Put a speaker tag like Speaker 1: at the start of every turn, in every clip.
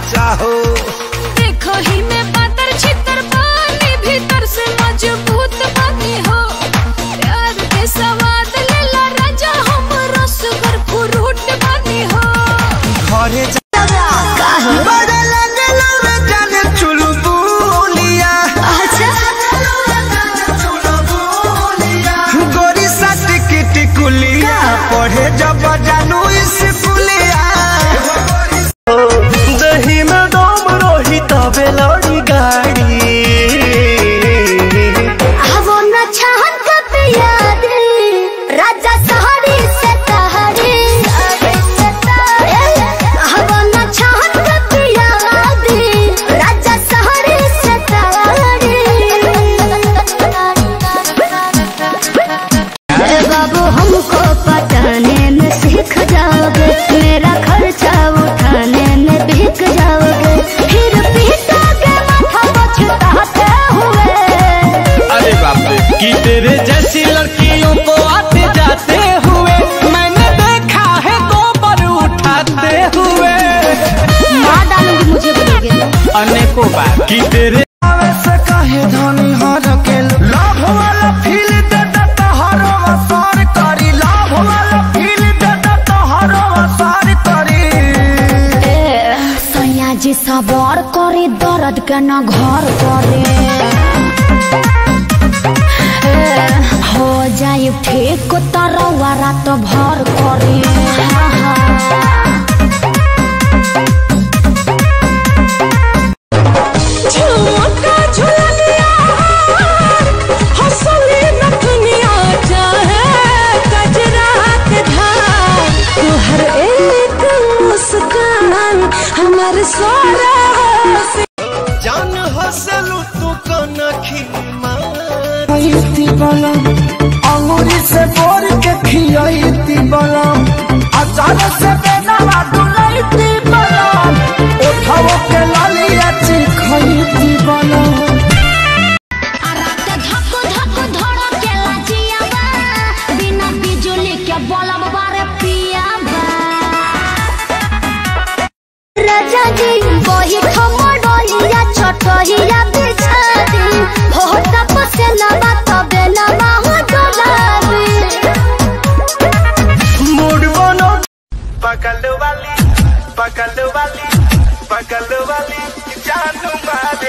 Speaker 1: ढांचा हो
Speaker 2: देखो ही में पातर छितर पानी भीतर से मजबूत बनी हो प्यार के सवाद लेला राजा हम रसगर फ्रूट बनी हो
Speaker 1: घरे जा बड़ा लगलो रे जाने चुलबुलिया गोरी सट किट कुलिया पढ़े जब जानू स्कूलिया दही में दम रही तबे लड़ी गाड़ी
Speaker 3: वो न चाहत कब याद राजा सहारी से तहरी वो न चाहत कब याद राजा सहारी से तहरी बाबू हमको पटाने में सीख जाओगे मेरा खर्चा उठाने में बिक जाओगे फिर पीटोगे माथा पछताते हुए
Speaker 1: अरे बाप रे कि तेरे जैसी लड़कियों को आते जाते हुए मैंने देखा है गोबर उठाते हुए
Speaker 3: मार डालूंगी मुझे बोलोगे
Speaker 1: अनेकों बार कि तेरे से कहे धनी हर के लाभ वाला फील दे देता हर वसार करी लाभ वाला फील दे देता हर वसार करी
Speaker 3: सैया जी सवार करे दर्द के न घर करे ए, हो जाए ठीक तरवा रात भर करे
Speaker 2: झुमका झुलिया हंसली नथुनिया चाहे कजरा के धार तुहर एक मुस्कान हमर सारा
Speaker 1: जान हसलू तू कनखी मारती बलम अंगूरी से बोर के खियाईती बलम अचार से बेनवा डुलाईती बलम उठाओ के लालिया चिखईती बलम
Speaker 3: रात धक धक धड़केला जियाबा, बिना बिजुली के बल्ब बारे पियाबा। राजा जी वही खमड़ोइया छोटोइया बिछा दी हो तप से लबा तबे लबा हो डोलाबी
Speaker 1: मूड बनो पकड़ वाली पकड़ वाली पकड़ वाली जानू मारे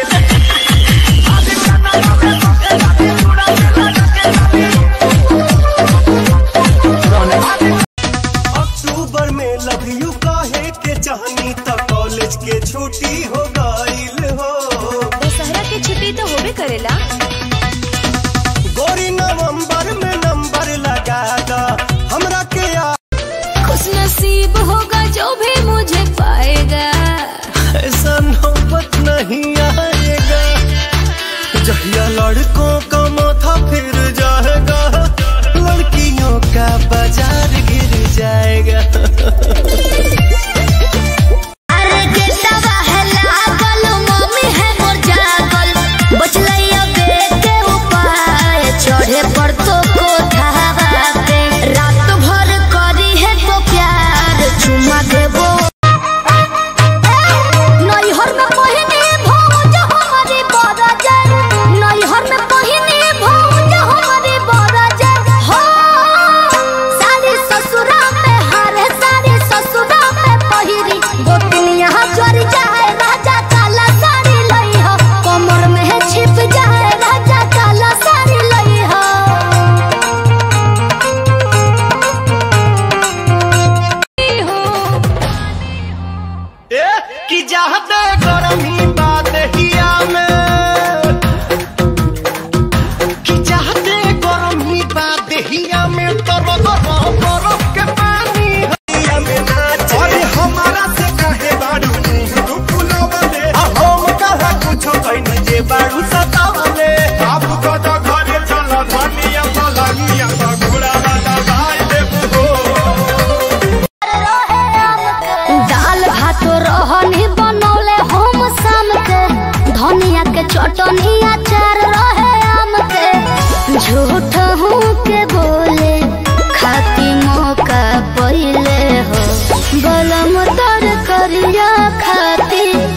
Speaker 1: अक्टूबर में लव यू कहे के चाहनी तब कॉलेज के छुट्टी हो गईल हो
Speaker 2: दशहरा के छुट्टी तो होबे करेला
Speaker 1: गोरी नवंबर में नंबर लगा दा हमरा के आ
Speaker 2: खुश नसीब होगा जो भी मुझे पाएगा
Speaker 1: ऐसा नौबत नहीं आएगा जहिया लड़कों का माथा फिर जाएगा लड़कियों का बाजार गिर जाएगा
Speaker 3: अरे गेटवा है लागल मम्मी है मोर जागल बचलैया बेग के उपाय चढ़े पर तो कोठावा पे रात भर करी है तो प्यार चुमा देबो नैहर में पहिने भौज हमारी बरजर नैहर में पहिने भौज हमारी बरजर हो सारी ससुरा में हारे सारी ससुरा में पहिरी गोतनिया चोरी जाए राजा काला साड़ी लई हो कमर में है छिप जाए राजा काला साड़ी लई हो
Speaker 1: ए, कि चाहते गरमी बात हिया में कि चाहते गरमी बात हिया में तर गरम बरफ के पानी हिया में नाच अरे हमारा से कहे बाड़ू फुलवले हम कहा कुछ कहीं जे बाड़ू सतावले आप कदा घरे चल धनिया पलनिया घोड़ा वाला भाई देबू हो
Speaker 3: दाल भात रहनी बनौले हम शाम के धनिया के चटनी अचार रहे आम के झूठ हूँ के बोले खाती मौका पहिले हो गलम तर करिया खाती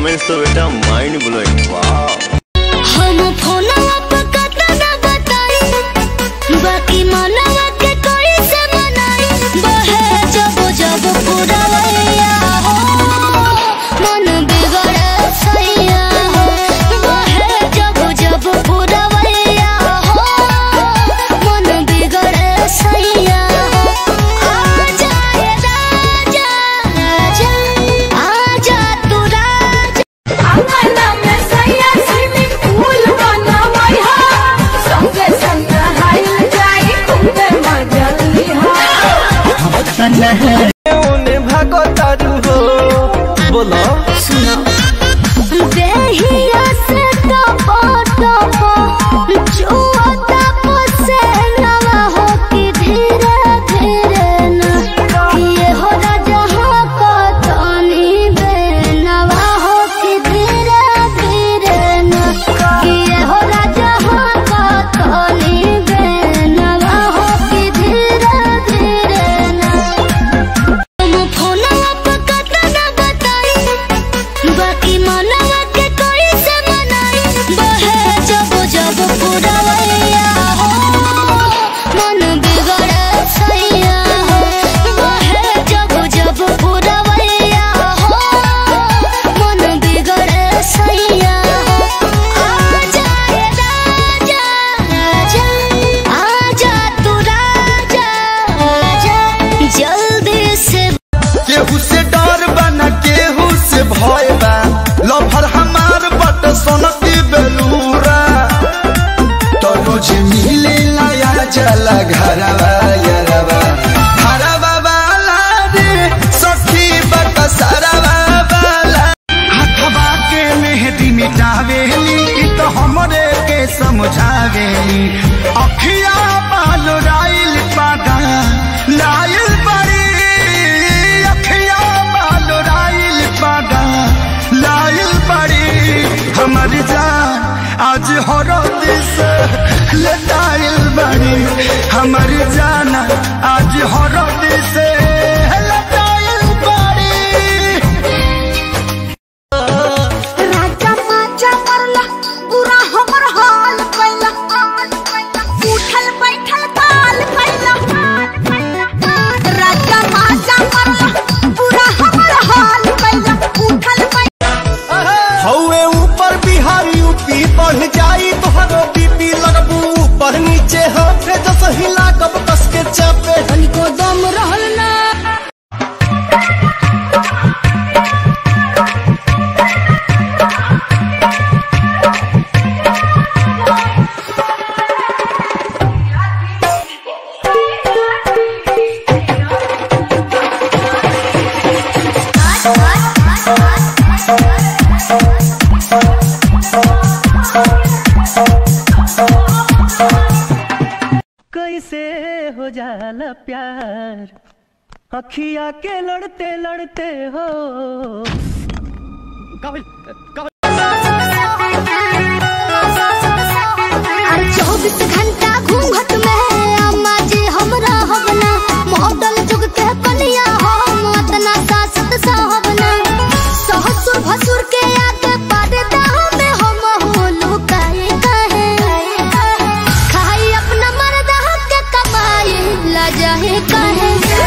Speaker 4: परफॉर्मेंस तो बेटा माइंड ब्लोइंग वाह
Speaker 3: हम फोनवा पे कतना बताई बाकी मनवा के कोई से मनाई बहे जब जब पुरवैया हो मन बिगड़े सैया हो बहे जब जब पुरवैया हो मन बिगड़े सैया हो आ जाए राजा राजा आजा तू राजा
Speaker 2: अंगना में सैया स्विमिंग पूल बनवई हा संगे संग हाइल जाई खूबे मजा लिहा
Speaker 1: ओने भागो तारू हो बोलो
Speaker 3: सुनो देहिया से टपो टपो जुआता पोसे नवा हो कि धीरे धीरे न ये हो राजा हो को तनी बेनवा हो कि धीरे धीरे न ये हो राजा हो को तनी बेनवा हो कि धीरे धीरे न हम फोनवा पे कतना बताई बाकी मनवा के कोई से मनाई बहे जब जब पुरवैया हो मन बिगड़े सैया हो बहे जब जब पुरवैया हो मन बिगड़े सैया हो आ जाए राजा राजा आजा तू राजा राजा जल्दी से
Speaker 1: केहू से डर बा न केहू से भय बा लफर हमार बट सोनती बेलूरा तो रोज मिले लाया जला घरवा यरवा घरवा वाला रे सखी बट सरवा वाला हथवा के मेहदी मिटावेली इ तो हमरे के समझावेली अखिया बाल राइल पागा लाइल बड़ी अखिया बाल राइल पागा लाइल बड़ी हमर जान आज हरद से लटाइल बड़ी हमर जान आज हरद से लटाइल बड़ी
Speaker 3: राजा माजा मरला पूरा हमर हाल कैला उठल बैठल काल कैला राजा माजा मरला पूरा हमर हाल कैला उठल बैठल
Speaker 1: हौवे ऊपर बिहारी यूपी बढ़ जाई तोहरो बीपी लगबू ऊपर नीचे हाथे जस हिला कब कस के चापे
Speaker 3: को दम रहल ना
Speaker 5: कैसे हो जाला प्यार अखिया के लड़ते लड़ते हो
Speaker 3: अरे चौबीस घंटा घूंघट में अम्मा जी हमरा हवना मॉडल जुग के कनिया हम अतना सासत साहबना ससुर भसुर के आगे पर्दा में हम हो लुकाए कहे खाई अपना मर्दा के कमाई ला जाए कहे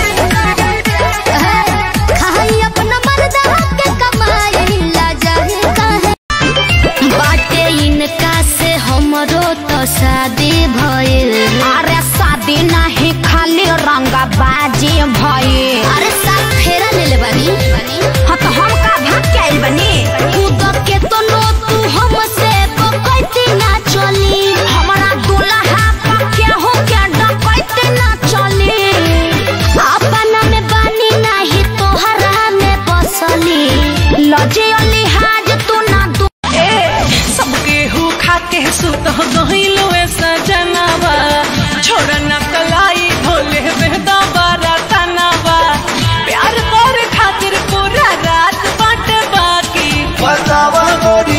Speaker 3: खाई अपना मर्दा के कमाई ला जाए कहे बाटे इनका से हमरो तो शादी भइल
Speaker 6: अरे शादी नहीं खाली रंगा बाजी भई
Speaker 3: अरे साथ फेरा ले ले बानी
Speaker 6: हाँ तो हम का भाग के आइल बनी
Speaker 3: कूद के तो नो तू हमसे बकैती ना चली
Speaker 6: हमारा दूल्हा का क्या हो क्या डकैते ना चली
Speaker 3: अपना में बानी नहीं तोहरा में बसली
Speaker 6: लजे लिहाज तू ना दू
Speaker 2: सब गेहूं खा के सुत गहिलो ऐसा जनावा छोड़ न कलाई भोले बेदा बारा तनावा प्यार कर खातिर पूरा रात बाट बाकी
Speaker 1: बतावा गोरी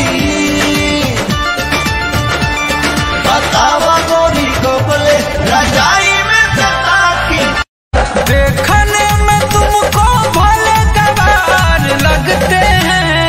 Speaker 1: बतावा गोरी गोपले रजाई में जता की देखने में तुमको भले गवार लगते हैं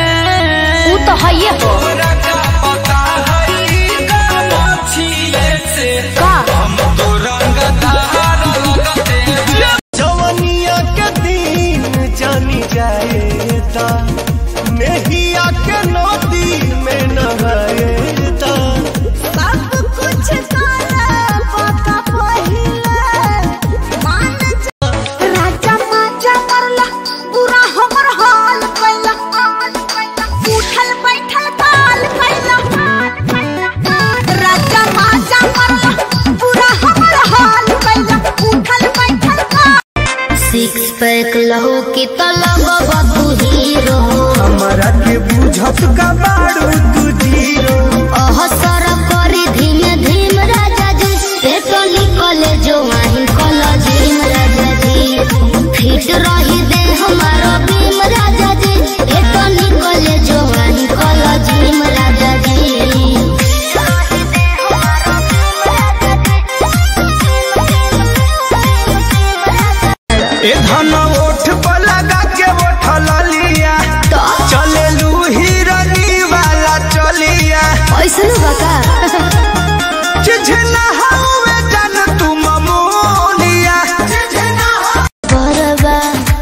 Speaker 3: ये हो
Speaker 1: तोरा का पता है का मोछिए से
Speaker 3: का
Speaker 1: हम तो रंगदार लगते हैं
Speaker 5: जवनिया के दिन जानी जाएता नेहिया के नदी में नहाएता
Speaker 3: सब कुछ काला पका पहिले मान जा राजा माजा मरला पूरा हमर हाल कैला उठल बैठल काल कैला राजा माजा मरला पूरा हमर हाल कैला उठल बैठल काल सिक्स पैक लहो की तलब बाबू हीरो
Speaker 5: हमारा के बुझत का बारू तू जीरो
Speaker 3: अहसर करी धीमे धीम राजा जी पेटो निकले जो आही कला जीम राजा जी फिट रही दे हमारा भीम राजा जी पेटो निकले जो आही कला जीम राजा जी
Speaker 5: ए धन ओठ पर लगा के ओठल लिया चले लू हिरनी वाला चलिया
Speaker 3: ऐसन बका
Speaker 5: चिझना हवे जन तू ममोलिया
Speaker 3: बरबा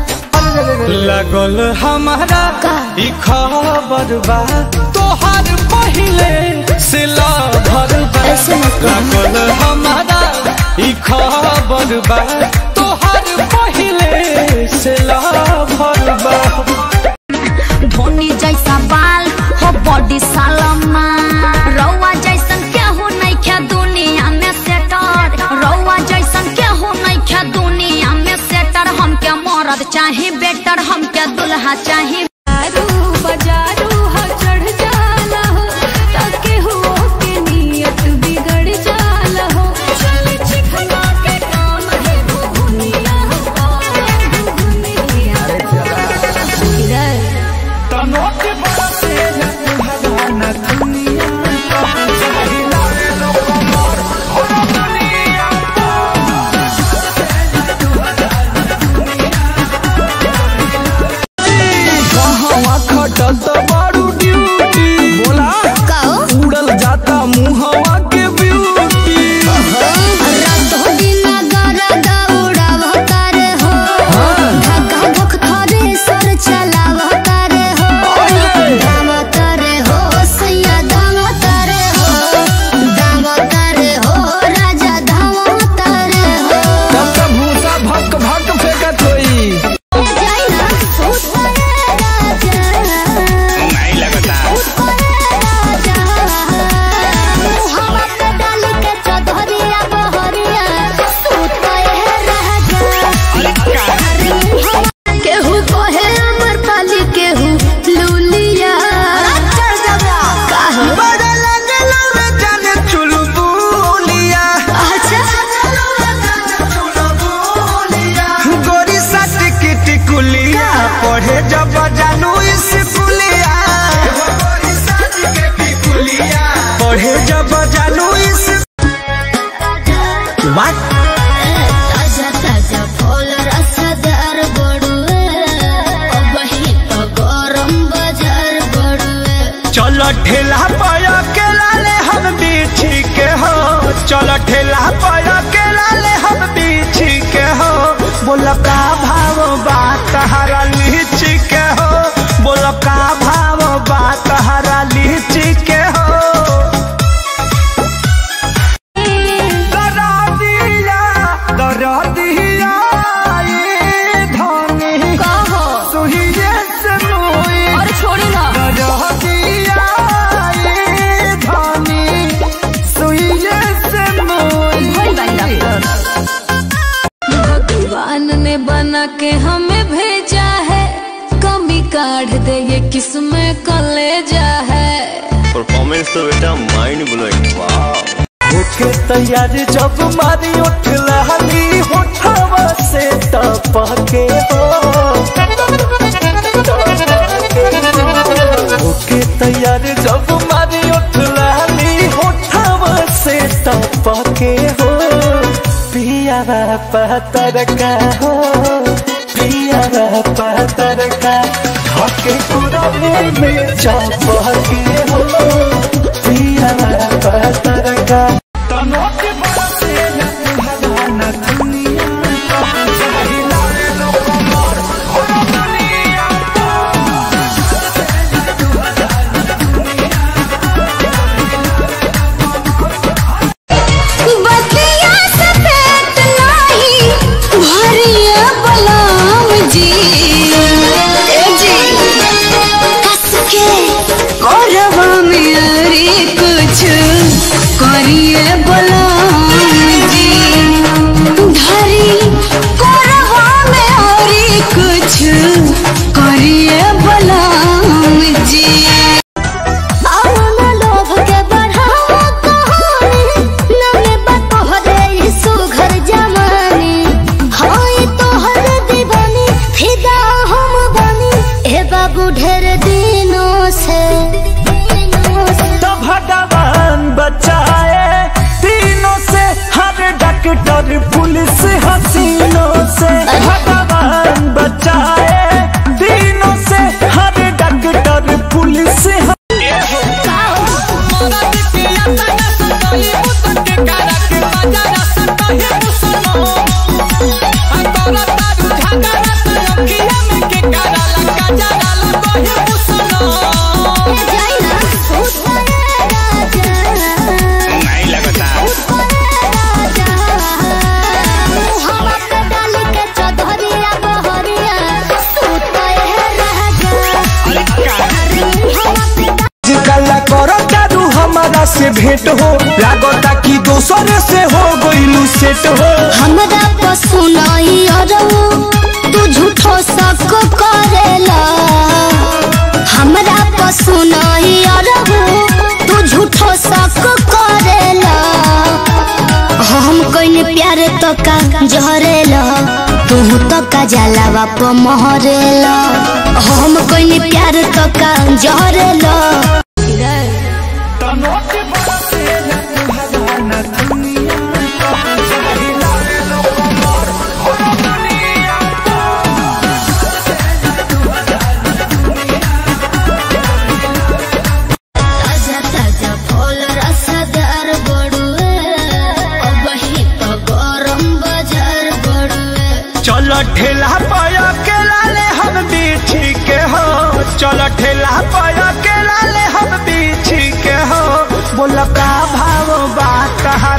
Speaker 5: लगल हमारा
Speaker 3: का?
Speaker 5: ई खबर बा तोहार पहिले से लभर बा
Speaker 3: ऐसे मत कहो।
Speaker 5: लगल हमारा ई खबर बा तोहार पहिले से लभर बा
Speaker 3: धोनी जैसा बाल हो बॉडी सालमा रौआ जैसन केहू नहीं खे दुनिया में सेटर रौआ जैसन केहू नहीं खे दुनिया में सेटर हमके मरद चाही बेटर हमके दुल्हा चाही बजारू हो चढ़ जाला हो ताके हो के नियत बिगड़ जाला हो चल चिखना के काम है दुनिया हो दुनिया
Speaker 5: तनोट बसे न भगवान दुनिया पहिला लोग मोर हो दुनिया कहवा खटत बारू ड्यूटी बोला उड़ल जाता मुहवा के ब्यूटी तब तब भूसा भक भक फेंकत होई
Speaker 4: नहीं लगता
Speaker 3: केहू कहे अमर पाली केहू लूलिया काहे
Speaker 5: बड़ा लगल रे जाने चुलबुलिया
Speaker 3: अच्छा
Speaker 5: गोरी सट की टिकुलिया पढ़े जब जानू स्कूलिया पढ़े जब जानू इस
Speaker 3: ताजा ताजा फल रसदार बड़ुए अबही तो गरम बाजार बड़ुए
Speaker 5: चल ठेला पाया के लाले हम बीछी के हो चल ठेला पाया के लाले हम बीछी के हो बोल का भाव बात हरा लीची के हो बोल का भाव बात हरा लीची के हो दरा दिया दरा दिया ये धनी
Speaker 3: कहो
Speaker 5: सुहिए से मुई
Speaker 3: और छोड़ी ना
Speaker 5: दरा दिया ये धनी सुहिए से मुई
Speaker 2: भगवान ने बना के हमें भेजा है कमी काढ़ दे ये किस्में कलेजा है
Speaker 4: परफॉर्मेंस तो बेटा माइंड ब्लोइंग वाह
Speaker 5: होके तैयार जब मारी उठ लहली होठवा से टपके हो होके तैयार जब मारी उठ लहली होठवा से टपके हो पिया पतर का हो पिया पिया पतर का हके कुरवे में चपके हो पिया पतर का तनोट बरसे न तुम्हारा न दुनिया जहिला रे लोग मोर हो दुनिया
Speaker 3: बतिया से पेट नाही भरिया बलाम जी ए जी कस के करवा में अरे कुछ करिए बलाम जी धरी करवा में अरे कुछ करिए बलाम जी आना लोभ के बढ़ावा कहानी नमे बतोहरे ई सुघर जमानी हाय तोहर दीवानी फिदा हम बनी ए बाबू ढेर दिनों से
Speaker 5: तो भगवान बचाए तीनों से हर डॉक्टर पुलिस हसीनों से भगवान बचाए तीनों से हर डॉक्टर पुलिस
Speaker 3: जाई ना उतरे राजा
Speaker 4: नहीं लगता
Speaker 3: हवा पे डाल के चौधरिया बहरिया सुतए राजा हवा पे
Speaker 5: गला करो जादू हमारा से भेंट हो लागता कि दोसर से हो गइलू सेट हो
Speaker 3: हमरा पशु नहीं अरऊ तू झूठो शक करेला हमरा पशु नहीं अरऊ तू झूठो शक करेला हम कइने प्यार तो का जहरेला तू तो का जलावा प महरेला हम कइने प्यार तो का जहरेला
Speaker 5: तनोट बरसे न तुम्हारा न दुनिया जहिला रे लोग मोर हो दुनिया
Speaker 3: ताजा ताजा फल रसदार बड़ुए अब ही तो गरम बाजार बड़ुए
Speaker 5: चलो ठेला पाया के लाले हम बीछी के हो चलो ठेला पाया के लाले हम बीछी के हो बोला का भाव बात कहा